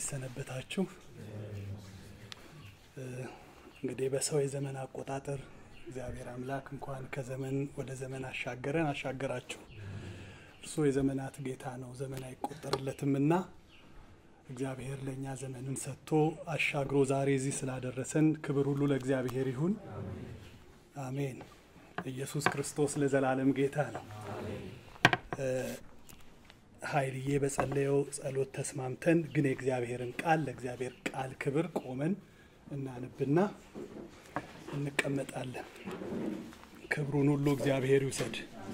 ሰነበታችሁ? እንግዲህ በሰው የዘመን አቆጣጠር እግዚአብሔር አምላክ እንኳን ከዘመን ወደ ዘመን አሻገረን አሻገራችሁ። እርሱ የዘመናት ጌታ ነው፣ ዘመን አይቆጠርለትምና እግዚአብሔር ለእኛ ዘመንን ሰጥቶ አሻግሮ ዛሬ እዚህ ስላደረሰን ክብር ሁሉ ለእግዚአብሔር ይሁን። አሜን። ኢየሱስ ክርስቶስ ለዘላለም ጌታ ነው። ኃይልዬ በጸለየው ጸሎት ተስማምተን ግን የእግዚአብሔርን ቃል ለእግዚአብሔር ቃል ክብር ቆመን እናንብና እንቀመጣለን። ክብሩን ሁሉ እግዚአብሔር ይውሰድ።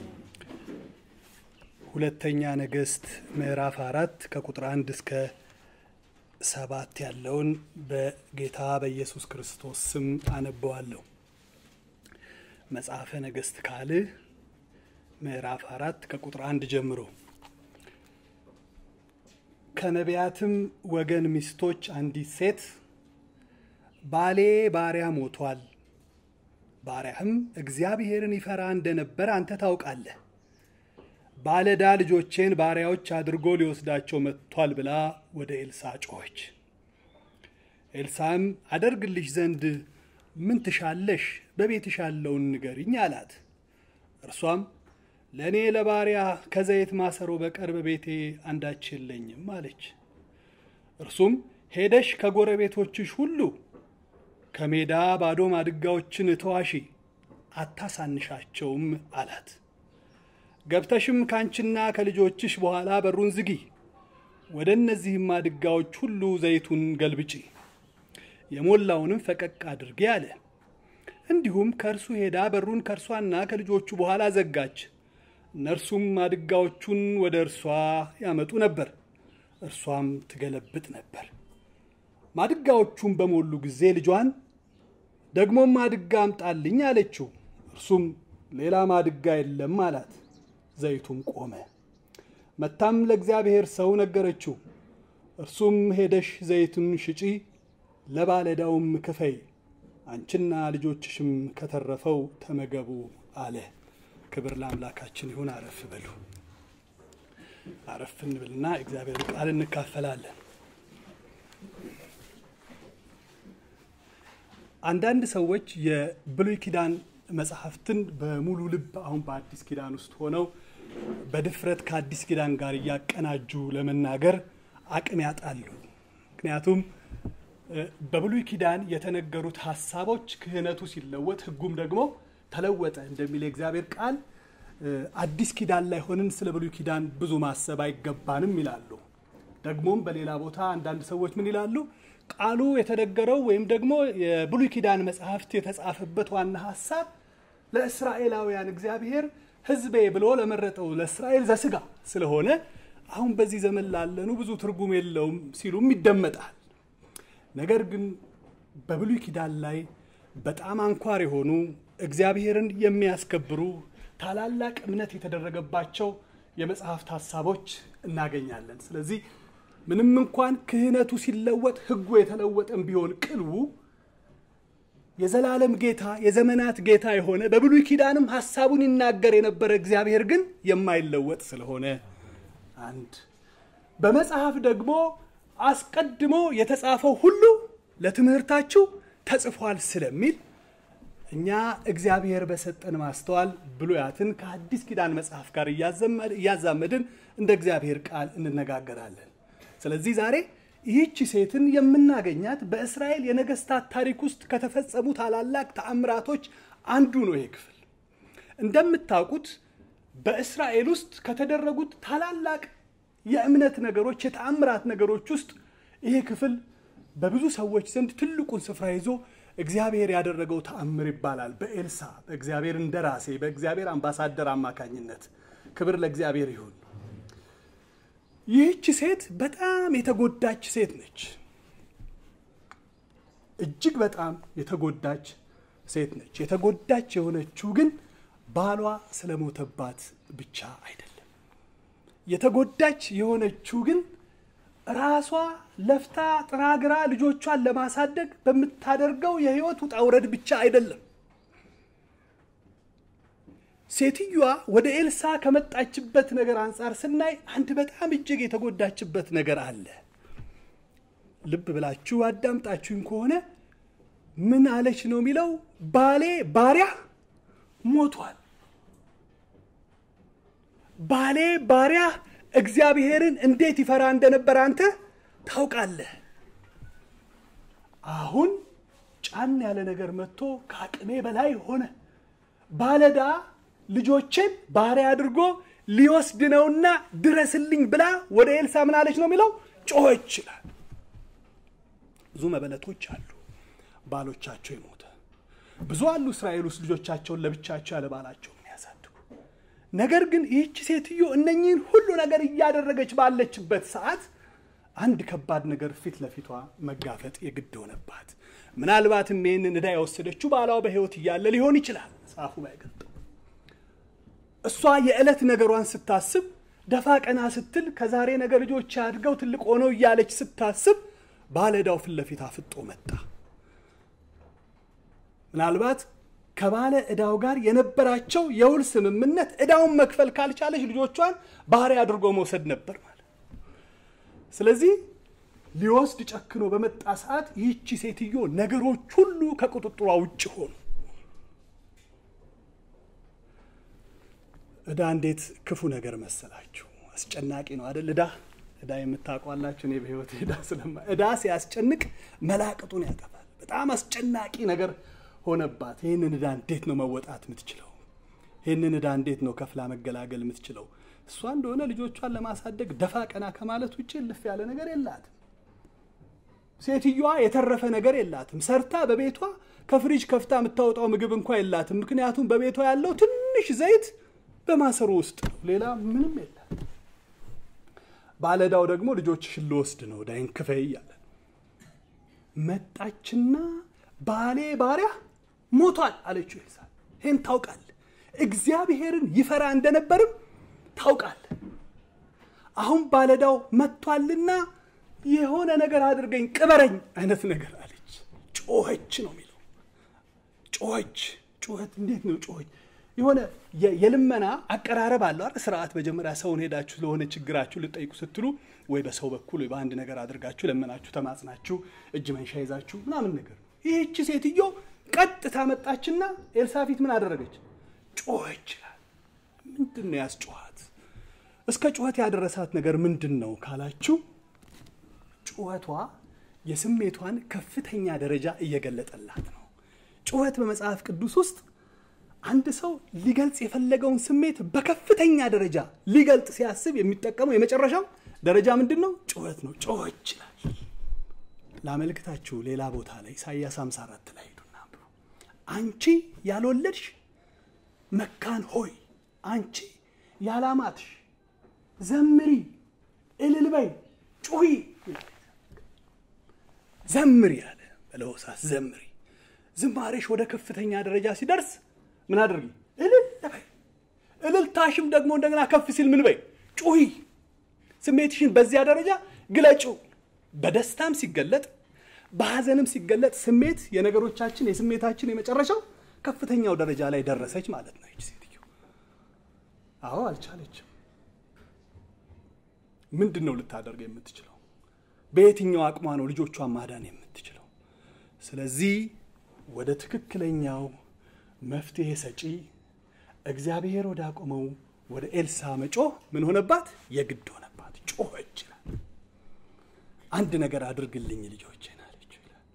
ሁለተኛ ነገሥት ምዕራፍ አራት ከቁጥር አንድ እስከ ሰባት ያለውን በጌታ በኢየሱስ ክርስቶስ ስም አነበዋለሁ። መጽሐፈ ነገሥት ካልዕ ምዕራፍ አራት ከቁጥር አንድ ጀምሮ ከነቢያትም ወገን ሚስቶች አንዲት ሴት ባሌ ባሪያ ሞቷል፣ ባሪያህም እግዚአብሔርን ይፈራ እንደነበር አንተ ታውቃለህ። ባለዕዳ ልጆቼን ባሪያዎች አድርጎ ሊወስዳቸው መጥቷል ብላ ወደ ኤልሳ ጮኸች። ኤልሳም አደርግልሽ ዘንድ ምን ትሻለሽ? በቤትሽ ያለውን ንገሪኝ አላት። እርሷም ለእኔ ለባሪያ ከዘይት ማሰሮ በቀር በቤቴ አንዳች የለኝም አለች። እርሱም ሄደሽ ከጎረቤቶችሽ ሁሉ ከሜዳ ባዶ ማድጋዎችን ተዋሺ፣ አታሳንሻቸውም አላት። ገብተሽም ካንቺና ከልጆችሽ በኋላ በሩን ዝጊ፣ ወደ እነዚህም ማድጋዎች ሁሉ ዘይቱን ገልብጪ፣ የሞላውንም ፈቀቅ አድርጌ አለ። እንዲሁም ከእርሱ ሄዳ በሩን ከእርሷና ከልጆቹ በኋላ ዘጋች። እነርሱም ማድጋዎቹን ወደ እርሷ ያመጡ ነበር፣ እርሷም ትገለብጥ ነበር። ማድጋዎቹን በሞሉ ጊዜ ልጇን ደግሞም ማድጋ አምጣልኝ አለችው። እርሱም ሌላ ማድጋ የለም አላት። ዘይቱም ቆመ። መታም ለእግዚአብሔር ሰው ነገረችው። እርሱም ሄደሽ ዘይቱን ሽጪ፣ ለባለዕዳውም ክፈይ፣ አንቺና ልጆችሽም ከተረፈው ተመገቡ አለ። ክብር ለአምላካችን ይሁን። አረፍ በሉ። አረፍ እንብልና እግዚአብሔር ቃል እንካፈላለን። አንዳንድ ሰዎች የብሉይ ኪዳን መጽሐፍትን በሙሉ ልብ አሁን በአዲስ ኪዳን ውስጥ ሆነው በድፍረት ከአዲስ ኪዳን ጋር እያቀናጁ ለመናገር አቅም ያጣሉ። ምክንያቱም በብሉይ ኪዳን የተነገሩት ሀሳቦች ክህነቱ ሲለወጥ ሕጉም ደግሞ ተለወጠ እንደሚል የእግዚአብሔር ቃል አዲስ ኪዳን ላይ ሆንን ስለ ብሉይ ኪዳን ብዙ ማሰብ አይገባንም ይላሉ። ደግሞም በሌላ ቦታ አንዳንድ ሰዎች ምን ይላሉ? ቃሉ የተነገረው ወይም ደግሞ የብሉይ ኪዳን መጽሐፍት የተጻፈበት ዋና ሀሳብ ለእስራኤላውያን እግዚአብሔር ሕዝቤ ብሎ ለመረጠው ለእስራኤል ዘስጋ ስለሆነ አሁን በዚህ ዘመን ላለኑ ብዙ ትርጉም የለውም ሲሉም ይደመጣል። ነገር ግን በብሉይ ኪዳን ላይ በጣም አንኳር የሆኑ እግዚአብሔርን የሚያስከብሩ ታላላቅ እምነት የተደረገባቸው የመጽሐፍት ሀሳቦች እናገኛለን። ስለዚህ ምንም እንኳን ክህነቱ ሲለወጥ ሕጉ የተለወጠም ቢሆን ቅልቡ የዘላለም ጌታ የዘመናት ጌታ የሆነ በብሉይ ኪዳንም ሀሳቡን ይናገር የነበረ እግዚአብሔር ግን የማይለወጥ ስለሆነ አንድ በመጽሐፍ ደግሞ አስቀድሞ የተጻፈው ሁሉ ለትምህርታችሁ ተጽፏል ስለሚል እኛ እግዚአብሔር በሰጠን ማስተዋል ብሉያትን ከአዲስ ኪዳን መጽሐፍ ጋር እያዛመድን እንደ እግዚአብሔር ቃል እንነጋገራለን። ስለዚህ ዛሬ ይህች ሴትን የምናገኛት በእስራኤል የነገስታት ታሪክ ውስጥ ከተፈጸሙ ታላላቅ ተአምራቶች አንዱ ነው። ይሄ ክፍል እንደምታውቁት በእስራኤል ውስጥ ከተደረጉት ታላላቅ የእምነት ነገሮች፣ የተአምራት ነገሮች ውስጥ ይሄ ክፍል በብዙ ሰዎች ዘንድ ትልቁን ስፍራ ይዞ እግዚአብሔር ያደረገው ተአምር ይባላል። በኤልሳ በእግዚአብሔር እንደራሴ በእግዚአብሔር አምባሳደር አማካኝነት ክብር ለእግዚአብሔር ይሁን። ይህች ሴት በጣም የተጎዳች ሴት ነች። እጅግ በጣም የተጎዳች ሴት ነች። የተጎዳች የሆነችው ግን ባሏ ስለሞተባት ብቻ አይደለም። የተጎዳች የሆነችው ግን ራሷ ለፍታ ጥራግራ ልጆቿን ለማሳደግ በምታደርገው የህይወት ውጣ ውረድ ብቻ አይደለም። ሴትዮዋ ወደ ኤልሳ ከመጣችበት ነገር አንጻር ስናይ አንድ በጣም እጅግ የተጎዳችበት ነገር አለ። ልብ ብላችሁ አዳምጣችሁኝ ከሆነ ምን አለች ነው የሚለው? ባሌ ባሪያ ሞቷል። ባሌ ባሪያ እግዚአብሔርን እንዴት ይፈራ እንደነበር አንተ ታውቃለህ። አሁን ጫን ያለ ነገር መጥቶ ከአቅሜ በላይ ሆነ። ባለዳ ልጆችን ባሪያ አድርጎ ሊወስድ ነውና ድረስልኝ ብላ ወደ ኤልሳ ምን አለች ነው የሚለው? ጮኸች ይላል። ብዙ መበለቶች አሉ ባሎቻቸው የሞተ ብዙ አሉ። እስራኤል ውስጥ ልጆቻቸውን ለብቻቸው ያለ ባላቸው የሚያሳድጉ ነገር ግን ይህች ሴትዮ እነኚህን ሁሉ ነገር እያደረገች ባለችበት ሰዓት አንድ ከባድ ነገር ፊት ለፊቷ መጋፈጥ የግድ ሆነባት። ምናልባትም ይህንን ዕዳ የወሰደችው ባሏ በሕይወት እያለ ሊሆን ይችላል። መጽሐፉ ባይገልጠው እሷ የዕለት ነገሯን ስታስብ ደፋ ቀና ስትል ከዛሬ ነገ ልጆች አድገው ትልቅ ሆነው እያለች ስታስብ ባለ ዕዳው ፊት ለፊት አፍጦ መጣ። ምናልባት ከባለ ዕዳው ጋር የነበራቸው የውል ስምምነት ዕዳውን መክፈል ካልቻለች ልጆቿን ባሪያ አድርጎ መውሰድ ነበር ማለት። ስለዚህ ሊወስድ ጨክኖ በመጣ ሰዓት ይህቺ ሴትዮ ነገሮች ሁሉ ከቁጥጥሯ ውጭ ሆኑ። ዕዳ እንዴት ክፉ ነገር መሰላችሁ! አስጨናቂ ነው አደል? ዕዳ ዕዳ የምታውቋላችሁ። እኔ በህይወት ዕዳ ስለማ ዕዳ ሲያስጨንቅ መላቅጡን ያጠፋል። በጣም አስጨናቂ ነገር ሆነባት። ይህንን ዕዳ እንዴት ነው መወጣት የምትችለው? ይህንን ዕዳ እንዴት ነው ከፍላ መገላገል የምትችለው? እሷ እንደሆነ ልጆቿን ለማሳደግ ደፋ ቀና ከማለት ውጭ ልፍ ያለ ነገር የላትም። ሴትዮዋ የተረፈ ነገር የላትም። ሰርታ በቤቷ ከፍሪጅ ከፍታ የምታወጣው ምግብ እንኳ የላትም። ምክንያቱም በቤቷ ያለው ትንሽ ዘይት በማሰሮ ውስጥ ነው። ሌላ ምንም የላት። ባለዕዳው ደግሞ ልጆችሽን ልወስድ ነው ዕዳዬን ክፈይ እያለ መጣችና ባሌ ባሪያ ሞቷል አለችው ኤልሳ። ይህን ታውቃለህ፣ እግዚአብሔርን ይፈራ እንደነበርም ታውቃለህ። አሁን ባለዕዳው መጥቷልና የሆነ ነገር አድርገኝ፣ ቅበረኝ አይነት ነገር አለች። ጮኸች ነው የሚለው። ጮኸች። ጩኸት እንዴት ነው ጮኸች? የሆነ የልመና አቀራረብ አለው አይደል? ስርዓት መጀመሪያ ሰውን ሄዳችሁ ለሆነ ችግራችሁ ልጠይቁ ስትሉ ወይ በሰው በኩል ወይ በአንድ ነገር አድርጋችሁ ለመናችሁ፣ ተማጽናችሁ፣ እጅ መንሻ ይዛችሁ ምናምን ነገር ነው። ይህቺ ሴትዮ ቀጥታ መጣችና ኤልሳፊት ምን አደረገች? ጮኸች ይላል። ምንድን ነው ያስጮኋት? እስከ ጩኸት ያደረሳት ነገር ምንድን ነው ካላችሁ ጩኸቷ የስሜቷን ከፍተኛ ደረጃ እየገለጠላት ነው። ጩኸት በመጽሐፍ ቅዱስ ውስጥ አንድ ሰው ሊገልጽ የፈለገውን ስሜት በከፍተኛ ደረጃ ሊገልጥ ሲያስብ የሚጠቀመው የመጨረሻው ደረጃ ምንድን ነው? ጩኸት ነው። ጮኸች ይችላል። ላመልክታችሁ ሌላ ቦታ ላይ ኢሳይያስ 54 ላይ ሄዱና አንቺ ያልወለድሽ መካን ሆይ አንቺ ያላማትሽ ዘምሪ፣ እልል በይ፣ ጩሂ ዘምሪ አለ በለሆሳስ ዘምሪ። ዝማሬሽ ወደ ከፍተኛ ደረጃ ሲደርስ ምን አድርጊ? እልል በይ። እልልታሽም ደግሞ እንደገና ከፍ ሲል ምን በይ? ጩሂ። ስሜትሽን በዚያ ደረጃ ግለጪው። በደስታም ሲገለጥ በሐዘንም ሲገለጥ ስሜት የነገሮቻችን የስሜታችን የመጨረሻው ከፍተኛው ደረጃ ላይ ደረሰች ማለት ነው። ይች ሴትዮ አዎ አልቻለችም። ምንድን ነው ልታደርግ የምትችለው? በየትኛው አቅሟ ነው ልጆቿን ማዳን የምትችለው? ስለዚህ ወደ ትክክለኛው መፍትሄ ሰጪ እግዚአብሔር ወደ አቆመው ወደ ኤልሳ መጮህ ምን ሆነባት? የግድ ሆነባት። ጮኸች ይላል። አንድ ነገር አድርግልኝ ልጆቼን አለችው ይላል።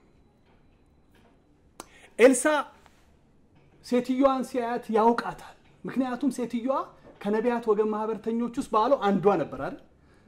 ኤልሳ ሴትዮዋን ሲያያት ያውቃታል። ምክንያቱም ሴትዮዋ ከነቢያት ወገን ማህበርተኞች ውስጥ ባሉ አንዷ ነበር አይደል?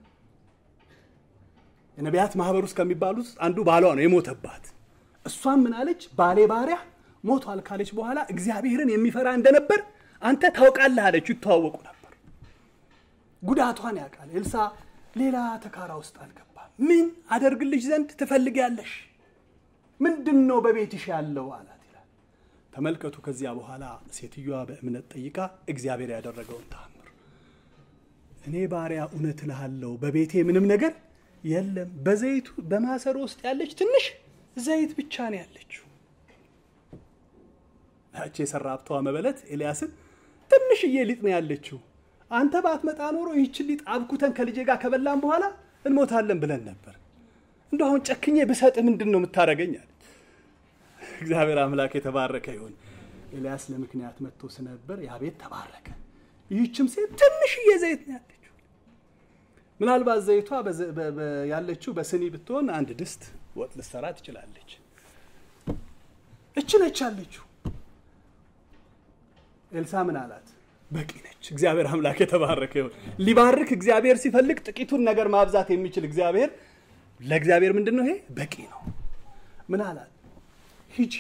የነቢያት ማህበር ውስጥ ከሚባሉት አንዱ ባሏ ነው የሞተባት። እሷም ምን አለች? ባሌ ባሪያ ሞቷል ካለች በኋላ እግዚአብሔርን የሚፈራ እንደነበር አንተ ታውቃለህ አለችው። ይተዋወቁ ነበር። ጉዳቷን ያውቃል። ኤልሳ ሌላ ተካራ ውስጥ አልገባም። ምን አደርግልሽ ዘንድ ትፈልጊያለሽ? ምንድን ነው በቤትሽ ያለው አላት ይላል። ተመልከቱ። ከዚያ በኋላ ሴትዮዋ በእምነት ጠይቃ እግዚአብሔር ያደረገውን ተአምር እኔ ባሪያ እውነት እልሃለሁ በቤቴ ምንም ነገር የለም። በዘይቱ በማሰሮ ውስጥ ያለች ትንሽ ዘይት ብቻ ነው ያለችው። ያቺ የሰራብተዋ መበለት ኤልያስን ትንሽዬ ሊጥ ነው ያለችው። አንተ ባትመጣ ኖሮ ይህችን ሊጥ አብኩተን ከልጄ ጋር ከበላን በኋላ እንሞታለን ብለን ነበር። እንደ አሁን ጨክኜ ብሰጥ ምንድን ነው የምታደርገኝ? አለ። እግዚአብሔር አምላክ የተባረከ ይሁን። ኤልያስ ለምክንያት መጥቶ ስነበር ያ ቤት ተባረከ። ይህችም ሴት ትንሽዬ ዘይት ነው ያለችው። ምናልባት ዘይቷ ያለችው በስኒ ብትሆን አንድ ድስት ወጥ ልትሰራ ትችላለች። እች ነች ያለችው። ኤልሳ ምን አላት? በቂ ነች። እግዚአብሔር አምላክ የተባረከ ይሁን። ሊባርክ እግዚአብሔር ሲፈልግ ጥቂቱን ነገር ማብዛት የሚችል እግዚአብሔር ለእግዚአብሔር ምንድን ነው ይሄ? በቂ ነው። ምን አላት? ሂጂ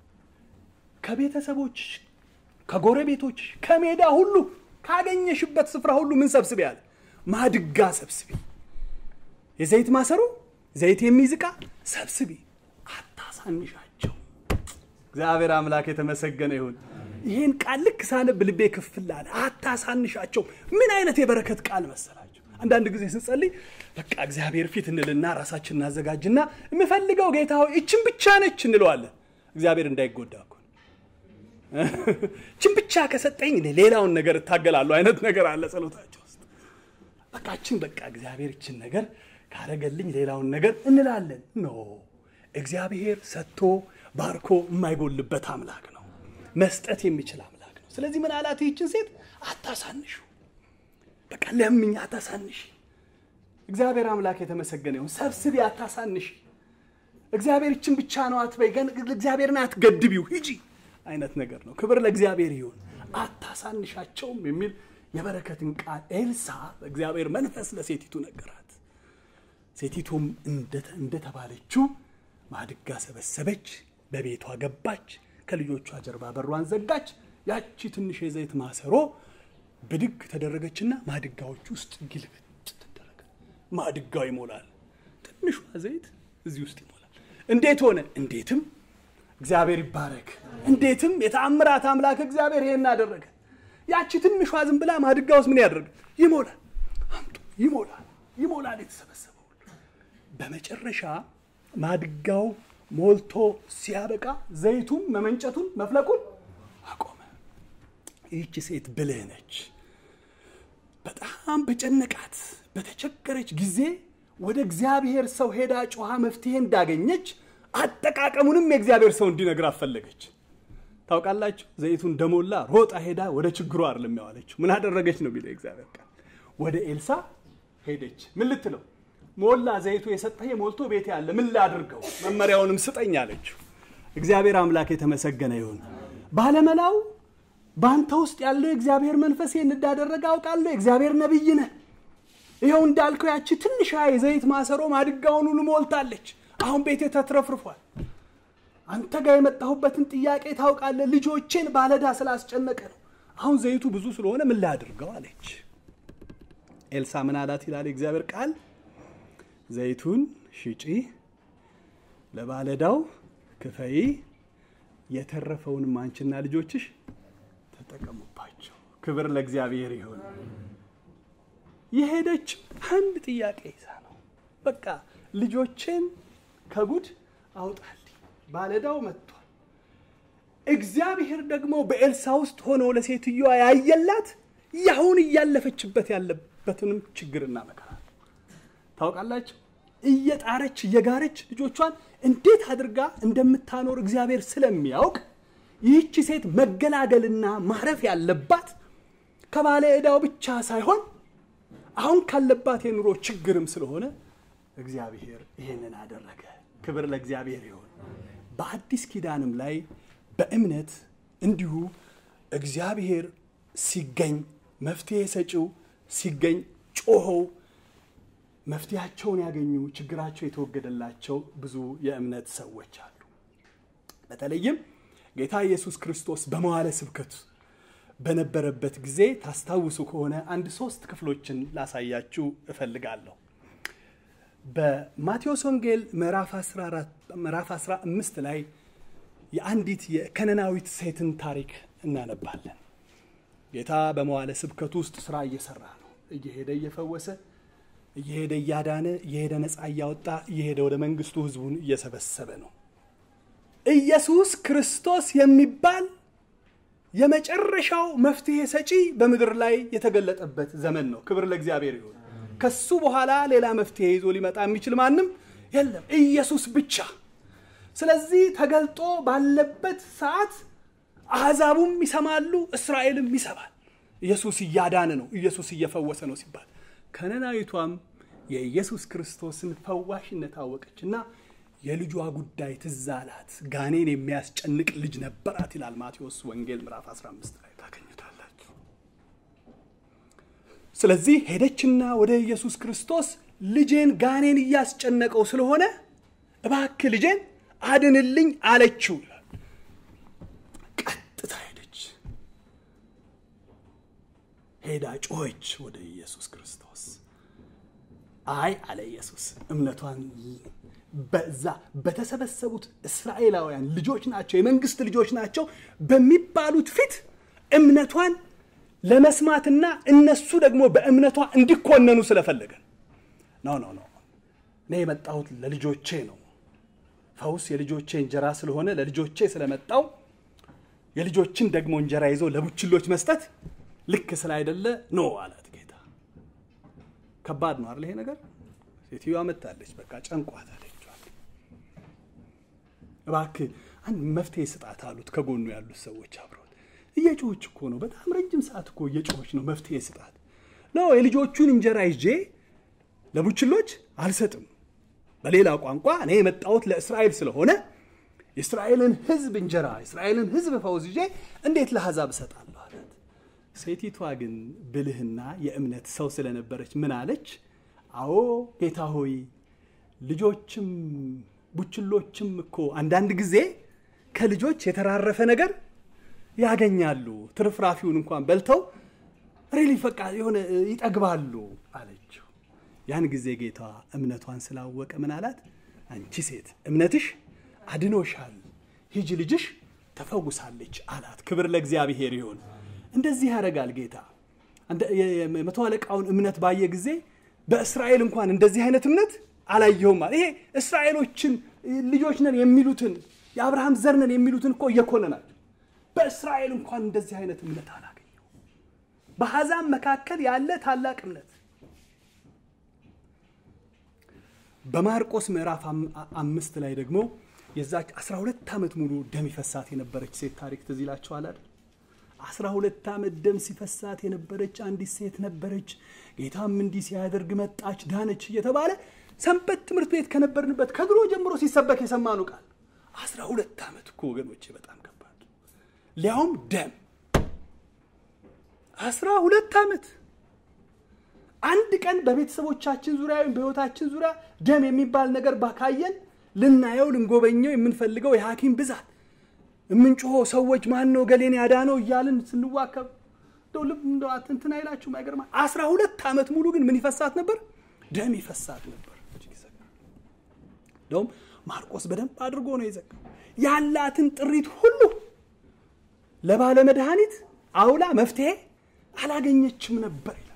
ከቤተሰቦች ከጎረቤቶች ከሜዳ ሁሉ ካገኘሽበት ስፍራ ሁሉ ምን ሰብስቢ ያለ ማድጋ ሰብስቢ፣ የዘይት ማሰሮ ዘይት የሚይዝ ዕቃ ሰብስቢ፣ አታሳንሻቸው። እግዚአብሔር አምላክ የተመሰገነ ይሁን። ይህን ቃል ልክ ሳነብ ልቤ ክፍል አለ። አታሳንሻቸው። ምን አይነት የበረከት ቃል መሰላቸው። አንዳንድ ጊዜ ስንጸልይ በቃ እግዚአብሔር ፊት እንልና ራሳችን እናዘጋጅና የምፈልገው ጌታ ሆይ እችን ብቻ ነች እንለዋለን። እግዚአብሔር እንዳይጎዳ እኮ እችን ብቻ ከሰጠኝ እኔ ሌላውን ነገር እታገላለሁ አይነት ነገር አለ ጸሎታቸው ውስጥ። በቃ እችን በቃ እግዚአብሔር እችን ነገር ካረገልኝ ሌላውን ነገር እንላለን። ኖ እግዚአብሔር ሰጥቶ ባርኮ የማይጎልበት አምላክ ነው። መስጠት የሚችል አምላክ ነው። ስለዚህ ምን አላት ይህችን ሴት አታሳንሹ፣ በቃ ለምኝ፣ አታሳንሽ። እግዚአብሔር አምላክ የተመሰገነ ይሁን። ሰብስቢ፣ አታሳንሽ። እግዚአብሔር ይችን ብቻ ነው አትበይ፣ እግዚአብሔርን አትገድቢው፣ ሂጂ አይነት ነገር ነው። ክብር ለእግዚአብሔር ይሁን። አታሳንሻቸውም የሚል የበረከትን ቃል ኤልሳ በእግዚአብሔር መንፈስ ለሴቲቱ ነገራት። ሴቲቱም እንደተባለችው ማድጋ ሰበሰበች፣ በቤቷ ገባች፣ ከልጆቿ ጀርባ በሯን ዘጋች። ያቺ ትንሽ የዘይት ማሰሮ ብድግ ተደረገችና ማድጋዎች ውስጥ ግልብጥ ተደረገ። ማድጋው ይሞላል። ትንሿ ዘይት እዚህ ውስጥ ይሞላል። እንዴት ሆነ? እንዴትም እግዚአብሔር ይባረክ። እንዴትም የተአምራት አምላክ እግዚአብሔር ይሄን አደረገ። ያቺ ትንሿ ዝም ብላ ማድጋ ውስጥ ምን ያደርጋል? ይሞላል። አምጡ፣ ይሞላል፣ ይሞላል የተሰበሰበው። በመጨረሻ ማድጋው ሞልቶ ሲያበቃ ዘይቱም መመንጨቱን መፍለቁን አቆመ። ይህች ሴት ብልህ ነች። በጣም በጨነቃት በተቸገረች ጊዜ ወደ እግዚአብሔር ሰው ሄዳ ጮኻ መፍትሄ እንዳገኘች አጠቃቀሙንም የእግዚአብሔር ሰው እንዲነግራት ፈለገች። ታውቃላችሁ፣ ዘይቱ እንደሞላ ሮጣ ሄዳ ወደ ችግሩ አይደለም ያዋለችው። ምን አደረገች ነው የሚለው የእግዚአብሔር ቃል። ወደ ኤልሳ ሄደች። ምን ልትለው? ሞላ ዘይቱ የሰጠህ ሞልቶ ቤት ያለ ምን ላድርገው? መመሪያውንም ስጠኝ አለችው። እግዚአብሔር አምላክ የተመሰገነ ይሁን። ባለመላው በአንተ ውስጥ ያለው የእግዚአብሔር መንፈስ ይህን እንዳደረገ አውቃለሁ። የእግዚአብሔር ነቢይ ነህ። ይኸው እንዳልከው ያቺ ትንሿ የዘይት ማሰሮ ማድጋውን ሁሉ ሞልታለች። አሁን ቤቴ ተትረፍርፏል። አንተ ጋር የመጣሁበትን ጥያቄ ታውቃለህ። ልጆቼን ባለዳ ስላስጨነቀ ነው። አሁን ዘይቱ ብዙ ስለሆነ ምን ላድርገው አለች። ኤልሳ ምን አላት ይላል የእግዚአብሔር ቃል፣ ዘይቱን ሽጪ፣ ለባለዳው ክፈይ፣ የተረፈውንም አንቺና ልጆችሽ ተጠቀሙባቸው። ክብር ለእግዚአብሔር ይሁን። የሄደች አንድ ጥያቄ ይዛ ነው። በቃ ልጆቼን ከጉድ አውጣልኝ፣ ባለዳው መጥቷል። እግዚአብሔር ደግሞ በኤልሳ ውስጥ ሆኖ ለሴትዮዋ ያየላት ያሁን እያለፈችበት ያለበትንም ችግርና መከራ ታውቃላችሁ። እየጣረች እየጋረች ልጆቿን እንዴት አድርጋ እንደምታኖር እግዚአብሔር ስለሚያውቅ ይህቺ ሴት መገላገልና ማረፍ ያለባት ከባለ ዕዳው ብቻ ሳይሆን አሁን ካለባት የኑሮ ችግርም ስለሆነ እግዚአብሔር ይሄንን አደረገ። ክብር ለእግዚአብሔር ይሁን። በአዲስ ኪዳንም ላይ በእምነት እንዲሁ እግዚአብሔር ሲገኝ መፍትሄ ሰጪው ሲገኝ ጮኸው መፍትሄያቸውን ያገኙ ችግራቸው የተወገደላቸው ብዙ የእምነት ሰዎች አሉ። በተለይም ጌታ ኢየሱስ ክርስቶስ በመዋለ ስብከቱ በነበረበት ጊዜ ታስታውሱ ከሆነ አንድ ሶስት ክፍሎችን ላሳያችሁ እፈልጋለሁ። በማቴዎስ ወንጌል ምዕራፍ 15 ላይ የአንዲት የከነናዊት ሴትን ታሪክ እናነባለን። ጌታ በመዋለ ስብከቱ ውስጥ ስራ እየሰራ ነው። እየሄደ እየፈወሰ፣ እየሄደ እያዳነ፣ እየሄደ ነፃ እያወጣ፣ እየሄደ ወደ መንግስቱ ህዝቡን እየሰበሰበ ነው። ኢየሱስ ክርስቶስ የሚባል የመጨረሻው መፍትሄ ሰጪ በምድር ላይ የተገለጠበት ዘመን ነው። ክብር ለእግዚአብሔር ይሁን። ከሱ በኋላ ሌላ መፍትሄ ይዞ ሊመጣ የሚችል ማንም የለም ኢየሱስ ብቻ። ስለዚህ ተገልጦ ባለበት ሰዓት አሕዛቡም ይሰማሉ፣ እስራኤልም ይሰማል። ኢየሱስ እያዳነ ነው፣ ኢየሱስ እየፈወሰ ነው ሲባል ከነናዊቷም የኢየሱስ ክርስቶስን ፈዋሽነት አወቀችና የልጇ ጉዳይ ትዝ አላት። ጋኔን የሚያስጨንቅ ልጅ ነበራት ይላል ማቴዎስ ወንጌል ምዕራፍ 15 ላይ ታገኙታላችሁ። ስለዚህ ሄደችና ወደ ኢየሱስ ክርስቶስ ልጄን ጋኔን እያስጨነቀው ስለሆነ እባክህ ልጄን አድንልኝ አለችው ይላል። ቀጥታ ሄደች፣ ሄዳ ጮኸች ወደ ኢየሱስ ክርስቶስ። አይ አለ ኢየሱስ እምነቷን በዛ በተሰበሰቡት እስራኤላውያን ልጆች ናቸው፣ የመንግስት ልጆች ናቸው በሚባሉት ፊት እምነቷን ለመስማትና እነሱ ደግሞ በእምነቷ እንዲኮነኑ ስለፈለገ ነው። ኖ ኖ እኔ የመጣሁት ለልጆቼ ነው። ፈውስ የልጆቼ እንጀራ ስለሆነ ለልጆቼ ስለመጣው የልጆችን ደግሞ እንጀራ ይዞ ለቡችሎች መስጠት ልክ ስላይደለ ኖ አላት ጌታ። ከባድ ነው አይደል ይሄ ነገር? ሴትዮዋ መታለች፣ በቃ ጨንቋት አለችዋል። እባክህ አንድ መፍትሄ ስጣት አሉት ከጎኑ ያሉት ሰዎች አብረውት። እየጮች እኮ ነው፣ በጣም ረጅም ሰዓት እኮ እየጮች ነው። መፍትሄ ስጣት ኖ የልጆቹን እንጀራ ይዤ ለቡችሎች አልሰጥም። በሌላ ቋንቋ እኔ የመጣሁት ለእስራኤል ስለሆነ የእስራኤልን ሕዝብ እንጀራ የእስራኤልን ሕዝብ ፈውስ ይዤ እንዴት ለአሕዛብ እሰጣለሁ አላት። ሴቲቷ ግን ብልህና የእምነት ሰው ስለነበረች ምን አለች? አዎ ጌታ ሆይ ልጆችም ቡችሎችም እኮ አንዳንድ ጊዜ ከልጆች የተራረፈ ነገር ያገኛሉ። ትርፍራፊውን እንኳን በልተው ሬሊ ፈቃ የሆነ ይጠግባሉ አለችው። ያን ጊዜ ጌታ እምነቷን ስላወቀ ምን አላት? አንቺ ሴት እምነትሽ አድኖሻል፣ ሂጂ ልጅሽ ተፈውሳለች አላት። ክብር ለእግዚአብሔር ይሁን። እንደዚህ ያደርጋል ጌታ። መቶ አለቃውን እምነት ባየ ጊዜ በእስራኤል እንኳን እንደዚህ አይነት እምነት አላየሁም አለ። ይሄ እስራኤሎችን ልጆች ነን የሚሉትን የአብርሃም ዘር ነን የሚሉትን እኮ እየኮነናቸው በእስራኤል እንኳን እንደዚህ አይነት እምነት አላገኘው። በአሕዛብ መካከል ያለ ታላቅ እምነት በማርቆስ ምዕራፍ አምስት ላይ ደግሞ የዛች 12 ዓመት ሙሉ ደም ይፈሳት የነበረች ሴት ታሪክ ትዝ ይላችኋል አይደል? 12 ዓመት ደም ሲፈሳት የነበረች አንዲት ሴት ነበረች። ጌታም እንዲህ ሲያደርግ መጣች፣ ዳነች እየተባለ ሰንበት ትምህርት ቤት ከነበርንበት ከድሮ ጀምሮ ሲሰበክ የሰማኑ ቃል 12 ዓመት እኮ ወገኖቼ በጣም ከባድ ሊያውም ደም 12 ዓመት አንድ ቀን በቤተሰቦቻችን ዙሪያ ወይም በሕይወታችን ዙሪያ ደም የሚባል ነገር ባካየን ልናየው ልንጎበኘው የምንፈልገው የሐኪም ብዛት የምንጮሆ ሰዎች ማን ነው ገሌን ያዳነው እያልን ስንዋከብ እንደው ልብ እንደው እንትን አይላችሁም? አይገርማ አስራ ሁለት ዓመት ሙሉ ግን ምን ይፈሳት ነበር? ደም ይፈሳት ነበር። እንደውም ማርቆስ በደንብ አድርጎ ነው የዘጋው። ያላትን ጥሪት ሁሉ ለባለ መድኃኒት አውላ መፍትሄ አላገኘችም ነበር ይላል።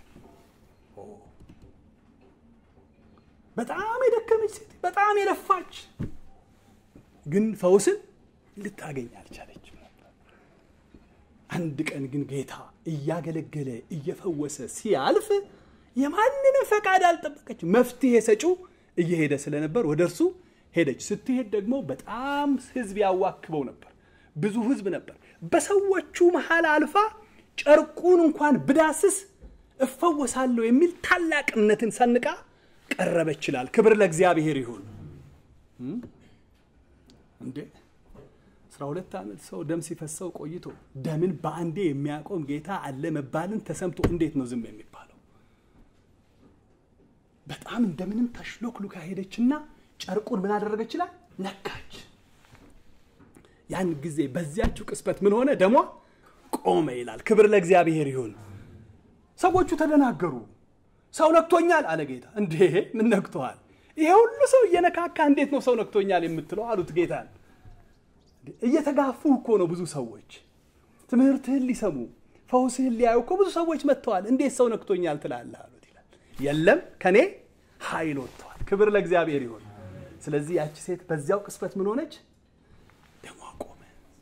በጣም የደከመች ሴት፣ በጣም የለፋች ግን ፈውስን ልታገኝ አልቻለችም ነበር። አንድ ቀን ግን ጌታ እያገለገለ እየፈወሰ ሲያልፍ የማንንም ፈቃድ አልጠበቀች። መፍትሄ ሰጪው እየሄደ ስለነበር ወደ እርሱ ሄደች። ስትሄድ ደግሞ በጣም ሕዝብ ያዋክበው ነበር። ብዙ ሕዝብ ነበር። በሰዎቹ መሃል አልፋ ጨርቁን እንኳን ብዳስስ እፈወሳለሁ የሚል ታላቅ እምነትን ሰንቃ ቀረበች ይላል። ክብር ለእግዚአብሔር ይሁን። እንዴ አስራ ሁለት ዓመት ሰው ደም ሲፈሰው ቆይቶ ደምን በአንዴ የሚያቆም ጌታ አለ መባልን ተሰምቶ እንዴት ነው ዝም የሚባለው? በጣም እንደምንም ተሽሎክሉካ ሄደችና ጨርቁን ምን አደረገች ይላል ነካች። ያን ጊዜ በዚያችው ቅስበት ምን ሆነ? ደሟ ቆመ ይላል። ክብር ለእግዚአብሔር ይሁን። ሰዎቹ ተደናገሩ። ሰው ነክቶኛል አለ ጌታ። እንዴ ምን ነክቶሃል? ይሄ ሁሉ ሰው እየነካካ እንዴት ነው ሰው ነክቶኛል የምትለው? አሉት ጌታን። እየተጋፉ እኮ ነው ብዙ ሰዎች ትምህርትህን ሊሰሙ ፈውስህን ሊያዩ እኮ ብዙ ሰዎች መጥተዋል። እንዴት ሰው ነክቶኛል ትላለህ? አሉት ይላል። የለም ከኔ ኃይል ወጥተዋል። ክብር ለእግዚአብሔር ይሁን። ስለዚህ ያቺ ሴት በዚያው ቅስበት ምን ሆነች? ደሟ ቆመ።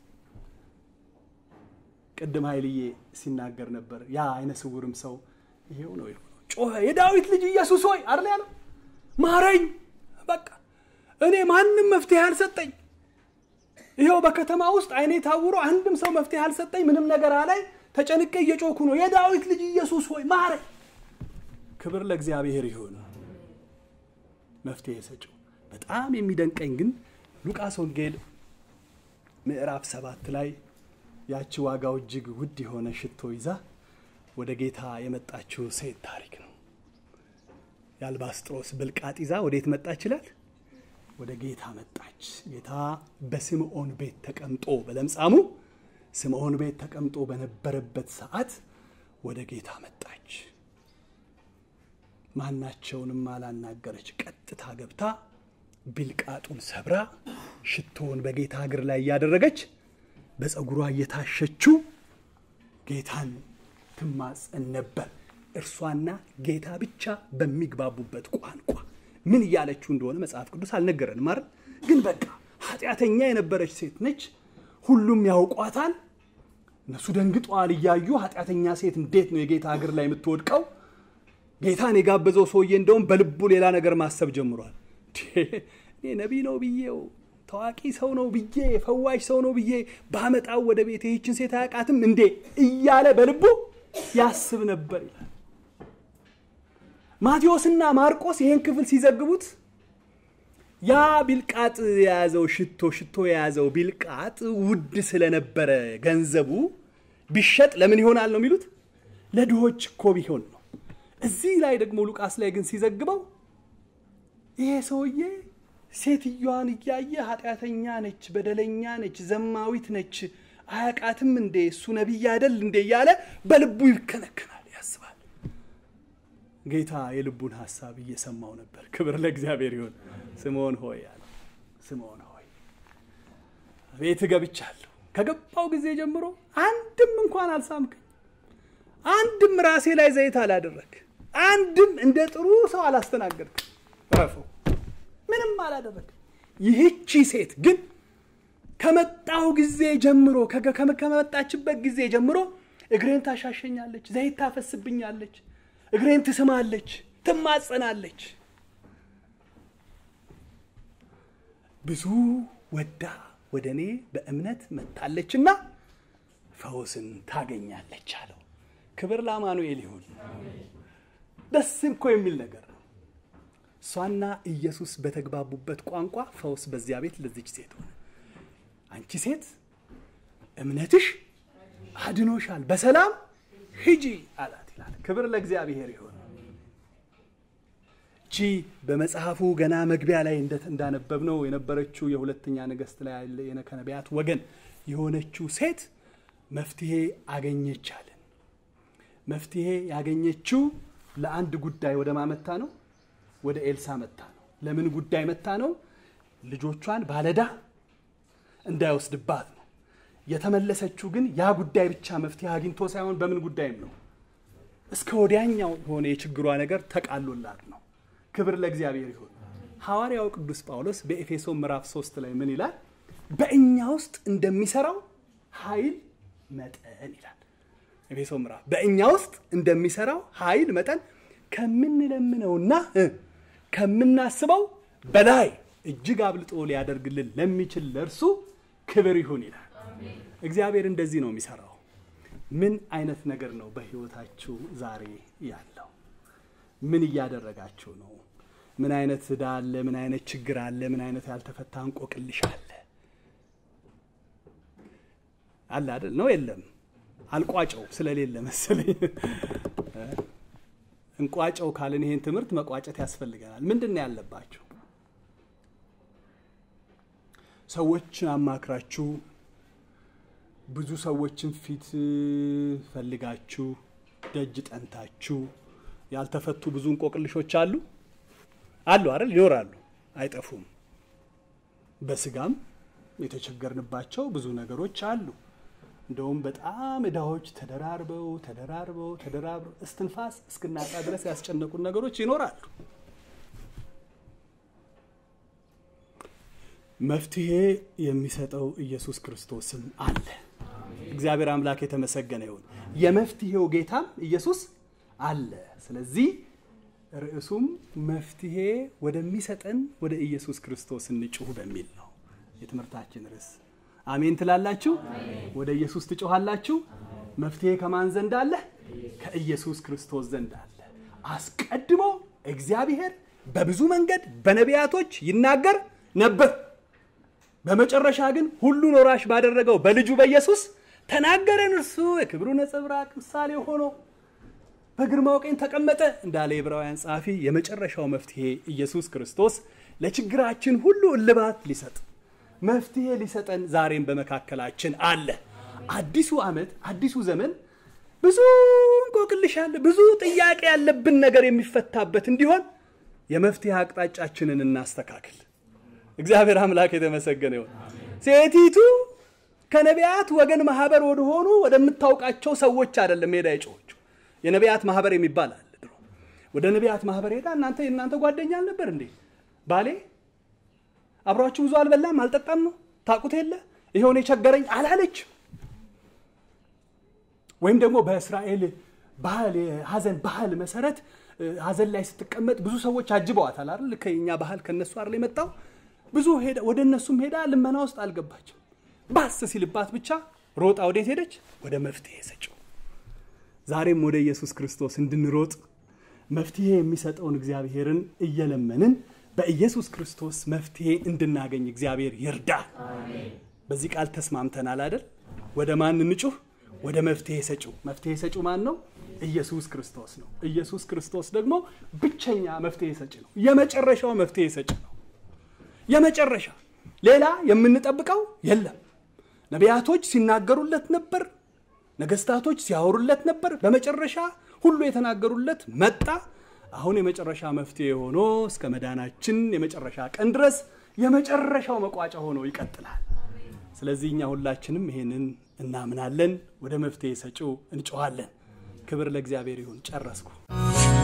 ቅድም ኃይልዬ ሲናገር ነበር። ያ አይነ ስውርም ሰው ይሄው ነው የሆነው። ጮኸ፣ የዳዊት ልጅ ኢየሱስ ሆይ አይደል ያለው? ማረኝ። በቃ እኔ ማንም መፍትሄ አልሰጠኝ። ይኸው በከተማ ውስጥ አይኔ ታውሮ አንድም ሰው መፍትሄ አልሰጠኝ። ምንም ነገር አላይ። ተጨንቄ እየጮኩ ነው፣ የዳዊት ልጅ ኢየሱስ ሆይ ማረኝ። ክብር ለእግዚአብሔር ይሁን። መፍትሄ ሰጪው። በጣም የሚደንቀኝ ግን ሉቃስ ወንጌል ምዕራፍ ሰባት ላይ ያቺ ዋጋው እጅግ ውድ የሆነ ሽቶ ይዛ ወደ ጌታ የመጣችው ሴት ታሪክ ነው። የአልባስጥሮስ ብልቃጥ ይዛ ወዴት መጣች ይላል? ወደ ጌታ መጣች። ጌታ በስምዖን ቤት ተቀምጦ በለምጻሙ ስምዖን ቤት ተቀምጦ በነበረበት ሰዓት ወደ ጌታ መጣች። ማናቸውንም አላናገረች። ቀጥታ ገብታ ቢልቃጡን ሰብራ ሽቶውን በጌታ እግር ላይ እያደረገች በፀጉሯ እየታሸችው ጌታን ትማጸን ነበር። እርሷና ጌታ ብቻ በሚግባቡበት ቋንቋ ምን እያለችው እንደሆነ መጽሐፍ ቅዱስ አልነገረንም አይደል? ግን በቃ ኃጢአተኛ የነበረች ሴት ነች። ሁሉም ያውቋታል። እነሱ ደንግጠዋል እያዩ ኃጢአተኛ ሴት እንዴት ነው የጌታ እግር ላይ የምትወድቀው? ጌታን የጋበዘው ሰውዬ እንደውም በልቡ ሌላ ነገር ማሰብ ጀምሯል። እኔ ነቢይ ነው ብዬው ታዋቂ ሰው ነው ብዬ ፈዋሽ ሰው ነው ብዬ ባመጣው ወደ ቤት ይህችን ሴት አያውቃትም እንዴ እያለ በልቡ ያስብ ነበር ይላል። ማቴዎስና ማርቆስ ይህን ክፍል ሲዘግቡት ያ ቢልቃጥ የያዘው ሽቶ ሽቶ የያዘው ቢልቃጥ ውድ ስለነበረ ገንዘቡ ቢሸጥ ለምን ይሆናል ነው የሚሉት? ለድሆች እኮ ቢሆን ነው። እዚህ ላይ ደግሞ ሉቃስ ላይ ግን ሲዘግበው ይሄ ሰውዬ ሴትዮዋን እያየ ኃጢአተኛ ነች፣ በደለኛ ነች፣ ዘማዊት ነች፣ አያቃትም እንዴ እሱ ነቢይ አይደል እንዴ እያለ በልቡ ይከነከናል፣ ያስባል። ጌታ የልቡን ሀሳብ እየሰማው ነበር። ክብር ለእግዚአብሔር ይሁን። ስምዖን ሆይ አለ። ስምዖን ሆይ ቤት ገብቻለሁ። ከገባው ጊዜ ጀምሮ አንድም እንኳን አልሳምከኝ፣ አንድም ራሴ ላይ ዘይት አላደረግ፣ አንድም እንደ ጥሩ ሰው አላስተናገድክ። ረፈው ምንም አላደረግ። ይህቺ ሴት ግን ከመጣው ጊዜ ጀምሮ ከመጣችበት ጊዜ ጀምሮ እግሬን ታሻሸኛለች፣ ዘይት ታፈስብኛለች፣ እግሬን ትስማለች፣ ትማጸናለች። ብዙ ወዳ ወደ እኔ በእምነት መጥታለችና ፈውስን ታገኛለች አለው። ክብር ለአማኑኤል ይሁን። ደስ እኮ የሚል ነገር ነው። እሷና ኢየሱስ በተግባቡበት ቋንቋ ፈውስ በዚያ ቤት ለዚች ሴት ሆነ። አንቺ ሴት እምነትሽ አድኖሻል፣ በሰላም ሂጂ አላት ይላል። ክብር ለእግዚአብሔር ይሁን። እቺ በመጽሐፉ ገና መግቢያ ላይ እንዳነበብነው የነበረችው የሁለተኛ ነገሥት ላይ ያለ ከነቢያት ወገን የሆነችው ሴት መፍትሄ አገኘቻልን። መፍትሄ ያገኘችው ለአንድ ጉዳይ ወደ ማመታ ነው ወደ ኤልሳ መታ ነው። ለምን ጉዳይ መታ ነው? ልጆቿን ባለዳ እንዳይወስድባት ነው። የተመለሰችው ግን ያ ጉዳይ ብቻ መፍትሄ አግኝቶ ሳይሆን በምን ጉዳይም ነው እስከ ወዲያኛው የሆነ የችግሯ ነገር ተቃሎላት ነው። ክብር ለእግዚአብሔር ይሁን። ሐዋርያው ቅዱስ ጳውሎስ በኤፌሶ ምዕራፍ 3 ላይ ምን ይላል? በእኛ ውስጥ እንደሚሰራው ኃይል መጠን ይላል። ኤፌሶ ምዕራፍ በእኛ ውስጥ እንደሚሰራው ኃይል መጠን ከምንለምነውና ከምናስበው በላይ እጅግ አብልጦ ሊያደርግልን ለሚችል ለእርሱ ክብር ይሁን ይላል። እግዚአብሔር እንደዚህ ነው የሚሰራው። ምን አይነት ነገር ነው በህይወታችሁ ዛሬ ያለው? ምን እያደረጋችሁ ነው? ምን አይነት ዕዳ አለ? ምን አይነት ችግር አለ? ምን አይነት ያልተፈታ እንቆቅልሽ አለ? አለ አይደል? ነው የለም? አልቋጨው ስለሌለ መሰለኝ እንቋጨው ካልን ይሄን ትምህርት መቋጨት ያስፈልገናል። ምንድን ነው ያለባችሁ? ሰዎችን አማክራችሁ ብዙ ሰዎችን ፊት ፈልጋችሁ ደጅ ጠንታችሁ ያልተፈቱ ብዙ እንቆቅልሾች አሉ አሉ አይደል? ይኖራሉ፣ አይጠፉም። በስጋም የተቸገርንባቸው ብዙ ነገሮች አሉ። እንደውም በጣም እዳዎች ተደራርበው ተደራርበው ተደራርበው እስትንፋስ እስክናጣ ድረስ ያስጨነቁን ነገሮች ይኖራሉ። መፍትሄ የሚሰጠው ኢየሱስ ክርስቶስም አለ። እግዚአብሔር አምላክ የተመሰገነ ይሁን። የመፍትሄው ጌታም ኢየሱስ አለ። ስለዚህ ርዕሱም መፍትሄ ወደሚሰጠን ወደ ኢየሱስ ክርስቶስ እንጩህ በሚል ነው የትምህርታችን ርዕስ። አሜን ትላላችሁ? ወደ ኢየሱስ ትጮኻላችሁ? መፍትሄ ከማን ዘንድ አለ? ከኢየሱስ ክርስቶስ ዘንድ አለ። አስቀድሞ እግዚአብሔር በብዙ መንገድ በነቢያቶች ይናገር ነበር። በመጨረሻ ግን ሁሉን ወራሽ ባደረገው በልጁ በኢየሱስ ተናገረን። እርሱ የክብሩ ነጸብራቅ ምሳሌ ሆኖ በግርማው ቀኝ ተቀመጠ እንዳለ የዕብራውያን ጸሐፊ የመጨረሻው መፍትሄ ኢየሱስ ክርስቶስ ለችግራችን ሁሉ እልባት ሊሰጥ መፍትሄ ሊሰጠን ዛሬም በመካከላችን አለ። አዲሱ ዓመት አዲሱ ዘመን ብዙ እንቆቅልሽ አለ፣ ብዙ ጥያቄ ያለብን ነገር የሚፈታበት እንዲሆን የመፍትሄ አቅጣጫችንን እናስተካክል። እግዚአብሔር አምላክ የተመሰገነ ይሁን። ሴቲቱ ከነቢያት ወገን ማህበር ወደሆኑ ወደምታውቃቸው ሰዎች አይደለም ሄዳ የጮኸችው። የነቢያት ማህበር የሚባል አለ ድሮ። ወደ ነቢያት ማህበር ሄዳ እናንተ የእናንተ ጓደኛ አልነበር እንዴ? ባሌ አብሯችሁ ብዙ አልበላም አልጠጣም ነው ታቁት የለ ይኸውን የቸገረኝ አላለች። ወይም ደግሞ በእስራኤል ባህል የሀዘን ባህል መሰረት ሀዘን ላይ ስትቀመጥ ብዙ ሰዎች አጅበዋታል አይደል? ከኛ ባህል ከነሱ አይደል የመጣው ብዙ ሄዳ ወደ እነሱም ሄዳ ልመና ውስጥ አልገባችም። ባስ ሲልባት ብቻ ሮጣ ወዴት ሄደች? ወደ መፍትሄ ሰጪው። ዛሬም ወደ ኢየሱስ ክርስቶስ እንድንሮጥ መፍትሄ የሚሰጠውን እግዚአብሔርን እየለመንን በኢየሱስ ክርስቶስ መፍትሄ እንድናገኝ እግዚአብሔር ይርዳል። በዚህ ቃል ተስማምተናል አይደል? ወደ ማን እንጩህ? ወደ መፍትሄ ሰጪው። መፍትሄ ሰጪው ማን ነው? ኢየሱስ ክርስቶስ ነው። ኢየሱስ ክርስቶስ ደግሞ ብቸኛ መፍትሄ ሰጪ ነው። የመጨረሻው መፍትሄ ሰጪ ነው። የመጨረሻ ሌላ የምንጠብቀው የለም። ነቢያቶች ሲናገሩለት ነበር፣ ነገስታቶች ሲያወሩለት ነበር። በመጨረሻ ሁሉ የተናገሩለት መጣ። አሁን የመጨረሻ መፍትሄ ሆኖ እስከ መዳናችን የመጨረሻ ቀን ድረስ የመጨረሻው መቋጫ ሆኖ ይቀጥላል። ስለዚህ እኛ ሁላችንም ይሄንን እናምናለን። ወደ መፍትሄ ሰጪው እንጮኋለን። ክብር ለእግዚአብሔር ይሁን። ጨረስኩ።